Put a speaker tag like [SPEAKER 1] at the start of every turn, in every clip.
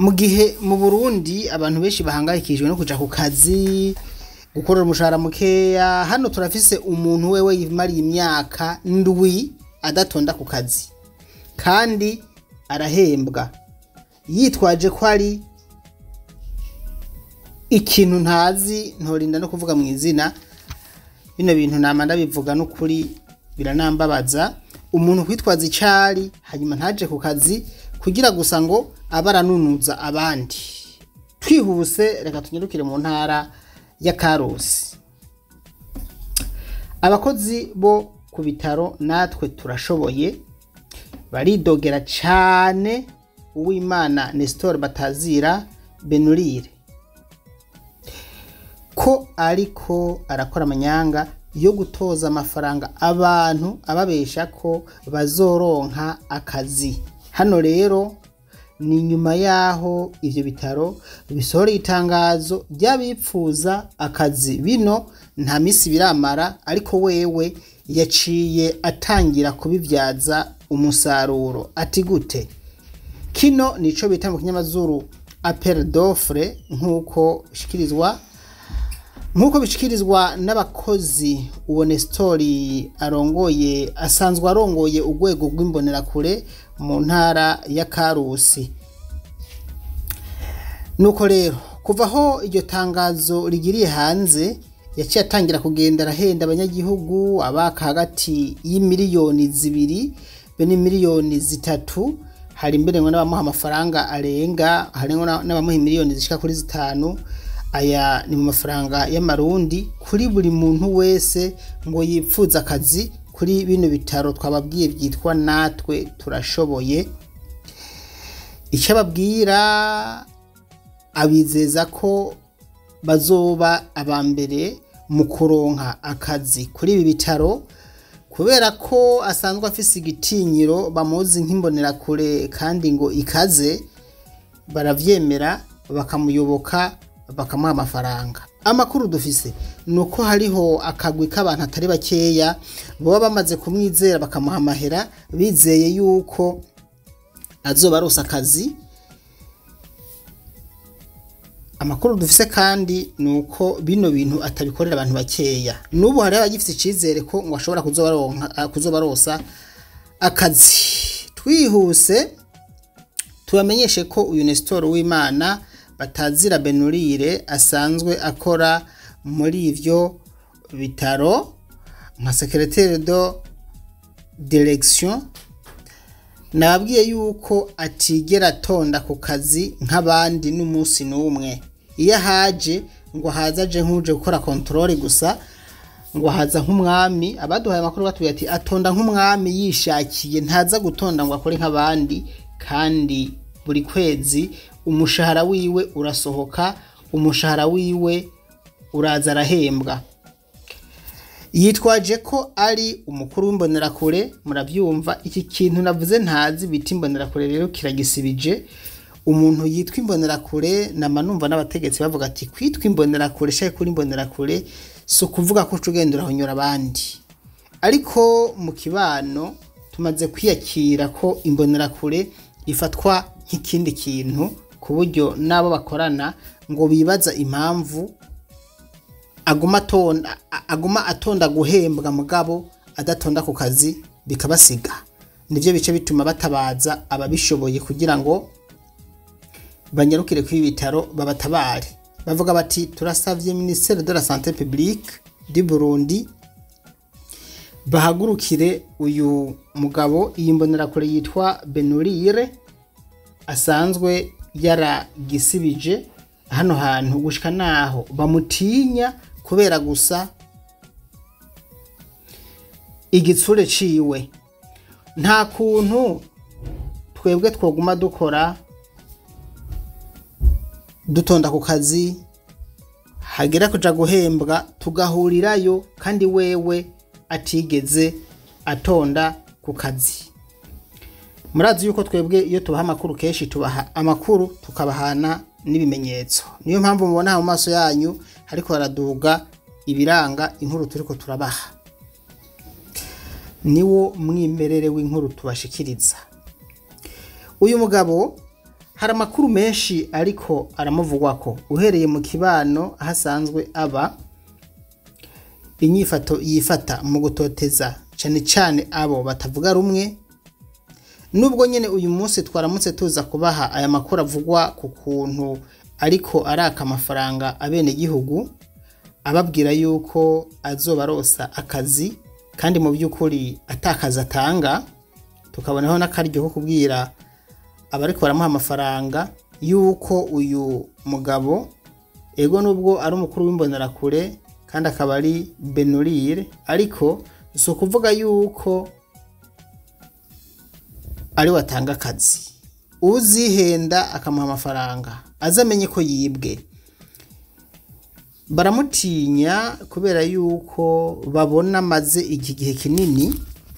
[SPEAKER 1] mu gihe mu burundi abantu benshi bahangayikishijwe no kuja ku kazi gukorera umushahara mukeya hano turafise umuntu wewe yimariye imyaka ndwi adatonda ku kazi kandi arahembwa yitwaje ko ari ikintu ntazi ntorinda no kuvuga mu izina bino bintu nama ndabivuga n'ukuri biranambabaza umuntu kwitwaza icari hanyuma ntaje ku kazi kugira gusa ngo abe aranunuza abandi twihuse reka tunyarukire mu ntara ya karusi abakozi bo ku bitaro natwe turashoboye baridogera cane uwimana nestor batazira benurire ko ariko arakora amanyanga yo gutoza amafaranga abantu ababesha ko bazoronka akazi hano rero ni nyuma y'aho ivyo bitaro bisohoreye itangazo ry'abipfuza akazi bino nta misi biramara ariko wewe yaciye atangira kubibyaza umusaruro ati gute kino nico bita mu kinyamazuru appel d'offre nk'uko bishikirizwa nk'uko bishikirizwa n'abakozi uwo Nestori arongoye asanzwe arongoye urwego rw'imbonerakure mu ntara ya Karusi nuko rero kuva aho iryo tangazo rigiriye hanze yaciye atangira kugenda arahenda abanyagihugu abaka hagati y'imiliyoni zibiri be n'imiliyoni zitatu hari mbere ngo n'abamuha amafaranga arenga hari n'abamuha miliyoni zishika kuri zitanu aya ni mu mafaranga y'amarundi kuri buri muntu wese ngo yipfuza akazi kuri bino bitaro twababwiye byitwa natwe turashoboye icyo ababwira abizeza ko bazoba aba mbere mu kuronka akazi kuri ibi bitaro kubera ko asanzwe afise igitinyiro bamuzi nk'imbonerakure kandi ngo ikaze baravyemera bakamuyoboka bakamuha amafaranga amakuru dufise ni uko hariho akagwi k'abantu atari bakeya baba bamaze kumwizera bakamuha amahera bizeye yuko azoba arose akazi amakuru dufise kandi ni uko bino bintu atabikorera abantu bakeya n'ubu hari abagifite icyizere ko ngo ashobora kuzoba arosa akazi twihuse tubamenyeshe ko uyu nesitoro w'imana batazira benurire asanzwe akora muri ivyo bitaro nka secretaire de direction nababwiye yuko atigera atonda ku kazi nk'abandi n'umunsi n'umwe iyo ahaje ngo haza aje nk'uje gukora controle gusa ngo haza nk'umwami abaduhaye amakuru batubwiye ati atonda nk'umwami yishakiye ntaza gutonda ngo akore nk'abandi kandi buri kwezi umushahara wiwe urasohoka umushahara wiwe uraza arahembwa yitwaje ko ari umukuru w'imbonerakure murabyumva iki kintu navuze ntazi bita imbonerakure rero kiragisibije umuntu yitwa imbonerakure nama numva n'abategetsi bavuga ati kwitwa imbonerakure shaka kuri imbonerakure si ukuvuga ko ugenda urahonyora abandi ariko mu kibano tumaze kwiyakira ko imbonerakure ifatwa nk'ikindi kintu ku buryo n'abo bakorana ngo bibaza impamvu aguma atonda aguma atonda guhembwa mugabo adatonda ku kazi bikabasiga nivyo bice bituma batabaza ababishoboye kugira ngo banyarukire kuri bitaro babatabare bavuga bati turasavye ministère de la santé publique du Burundi bahagurukire uyu mugabo iyi mbonerakure yitwa Benurire asanzwe yaragisibije hano hantu gushika naho bamutinya kubera gusa igitsure ciwe nta kuntu twebwe twoguma dukora dutonda ku kazi hagera kuja guhembwa tugahurirayo kandi wewe atigeze atonda ku kazi murazi yuko twebwe iyo tubaha amakuru kenshi tubaha amakuru tukabahana n'ibimenyetso niyo mpamvu mubona mu maso yanyu ariko haraduga ibiranga inkuru turiko turabaha niwo mwimerere w'inkuru tubashikiriza uyu mugabo hari amakuru menshi ariko aramuvugwako uhereye mu kibano aho asanzwe aba inyifato yifata mu gutoteza cyane cyane abo batavuga rumwe nubwo nyine uyu munsi twaramutse tuza kubaha aya makuru avugwa ku kuntu ariko araka amafaranga abenegihugu ababwira yuko azoba arosa akazi kandi mu by'ukuri atakazi atanga tukabonaho n'akaryo ko kubwira abariko baramuha amafaranga yuko uyu mugabo ego nubwo ari umukuru w'imbonerakure kandi akaba ari benurire ariko si ukuvuga yuko ari watanga akazi uzihenda akamuha amafaranga azamenye ko yibwe baramutinya kubera yuko babona amaze iki gihe kinini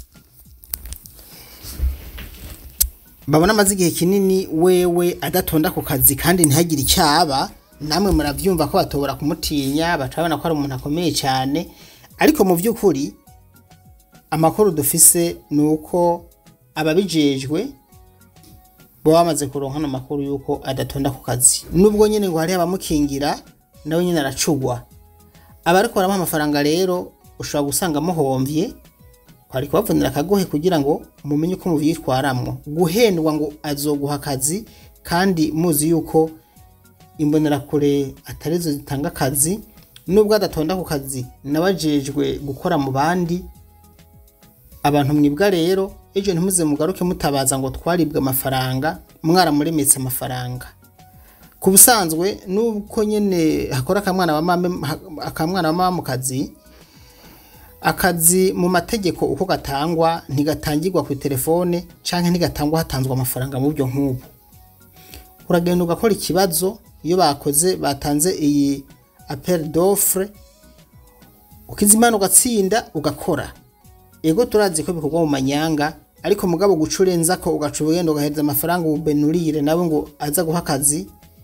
[SPEAKER 1] babona amaze igihe kinini wewe adatonda ku kazi kandi ntihagire icyaba namwe murabyumva ko batobora kumutinya batabona ko ari umuntu akomeye cyane ariko mu by'ukuri amakuru dufise ni uko ababijejwe baba bamaze kuronka ano makuru y'uko adatonda ku kazi nubwo nyine ngo hariho abamukingira nawe nyine aracugwa abariko baramuha amafaranga rero ushobora gusanga muhomvye kwari kubavunira akagohe kugira ngo mumenye uko muvyitwaramwo guhendwa ngo azoguha akazi kandi muzi yuko imbonerakure atarizo zitanga akazi nubwo adatonda ku kazi nabajejwe gukora mu bandi abantu mwibwa rero ejo ntimuze mugaruke mutabaza ngo twaribwe amafaranga mwaramuremetse amafaranga ku busanzwe nuko nyine hakora akamwana wa mame akamwana wa mama mu kazi akazi mu mategeko uko gatangwa ntigatangirwa ku telefone canke ntigatangwa hatanzwe amafaranga mu buryo nk'ubu uragenda ugakora ikibazo iyo bakoze batanze iyi appel d'offre ukizimana ugatsinda ugakora ego turazi ko bikorwa mu manyanga ariko mugabo guca urenza ko ugaca ubugenda ugahereza amafaranga ubenurire nawe ngo aza guha akazi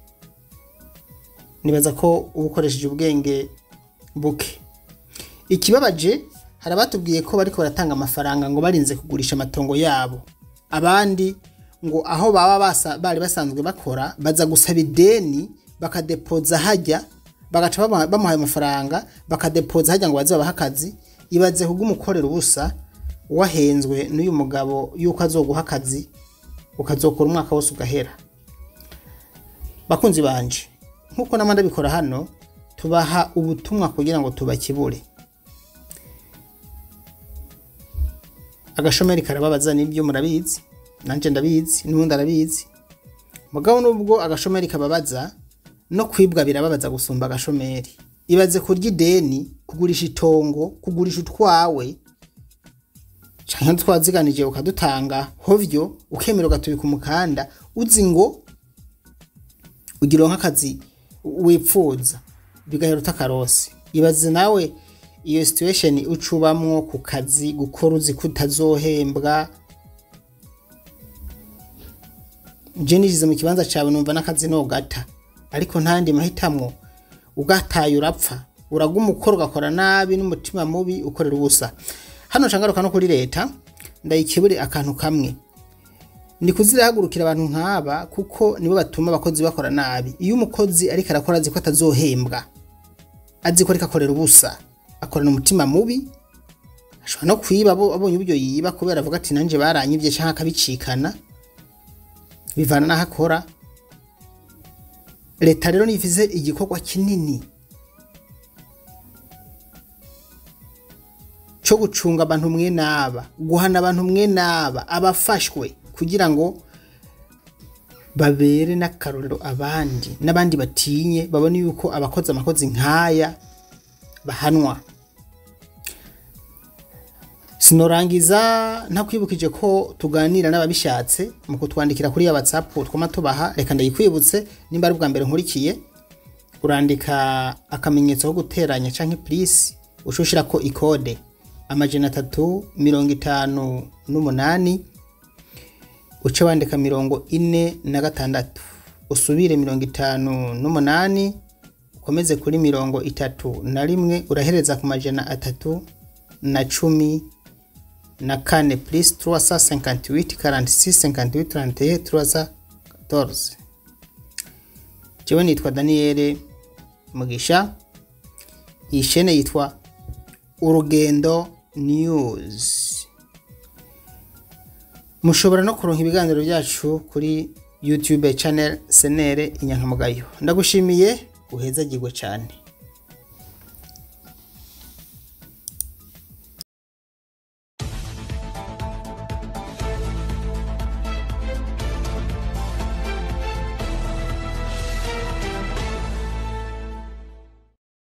[SPEAKER 1] nibaza ko uba ukoresheje ubwenge buke ikibabaje hari abatubwiye ko bariko baratanga amafaranga ngo barinze kugurisha amatongo yabo abandi ngo aho baba basa, bari basanzwe bakora baza gusaba ideni bakadepoza hajya bagaca bamuha- bamuhaye amafaranga bakadepoza hajya ngo baze babahe akazi ibaze kubw'umukorera ubusa wahenzwe n'uyu mugabo yuko azoguha akazi ukazokora umwaka wose ugahera bakunzi banje nk'uko namwe ndabikora hano tubaha ubutumwa kugira ngo tubakibure agashomeri karababaza nibyo murabizi nanje ndabizi n'ubundi arabizi mugabo nubwo agashomeri kababaza no kwibwa birababaza gusumba agashomeri ibaze kurya ideni kugurisha itongo kugurisha utwawe canke twaziganije ukadutanga hovyo ukemera ugatubika umukanda uzi ngo ugira nk'akazi wipfuza bigahera utakarosi ibaze nawe iyo situation ucubamwo ku kazi gukora uzi ko utazohembwa je nijize mu kibanza cawe numva n'akazi nogata ariko ntandi mahitamwo ugataye urapfa uraguma ukora ugakora nabi n'umutima mubi ukorera ubusa hano ncangaruka no kuri leta ndayikebure akantu kamwe ni kuzirahagurukira abantu nk'aba kuko nibo batuma abakozi bakora nabi iyo umukozi ariko arakora azi ko atazohembwa azi ko ariko akorera ubusa akorana umutima mubi ashobora no kwiba abo- abonye uburyo yiba kubera avuga ati nanje baranyibye canke akabicikana bivana n'aho akora leta rero nivize igikorwa kinini cyo gucunga abantu mwe n'aba guhana abantu mwe n'aba abafashwe kugira ngo babere n'akarorero abandi n'abandi batinye babone yuko abakoze amakozi nk'aya bahanwa sinorangiza ntakwibukije ko tuganira n'ababishatse mu kutwandikira kuri ya whatsapp twama tubaha reka ndayikwibutse nimba ari ubwa mbere nkurikiye urandika akamenyetso ko guteranya canke plus ushushirako ikode amajana atatu mirongo itanu n'umunani uce wandika mirongo ine na gatandatu usubire mirongo itanu n'umunani ukomeze kuri mirongo itatu na rimwe urahereza ku majana atatu na cumi na kane plus 358 46 58 31 314 jewe nitwa Daniel Mugisha iyi shene yitwa Urugendo News mushobora no kuronka ibiganiro byacu kuri YouTube channel Senere Inyankamugayo ndagushimiye uhezagirwe cyane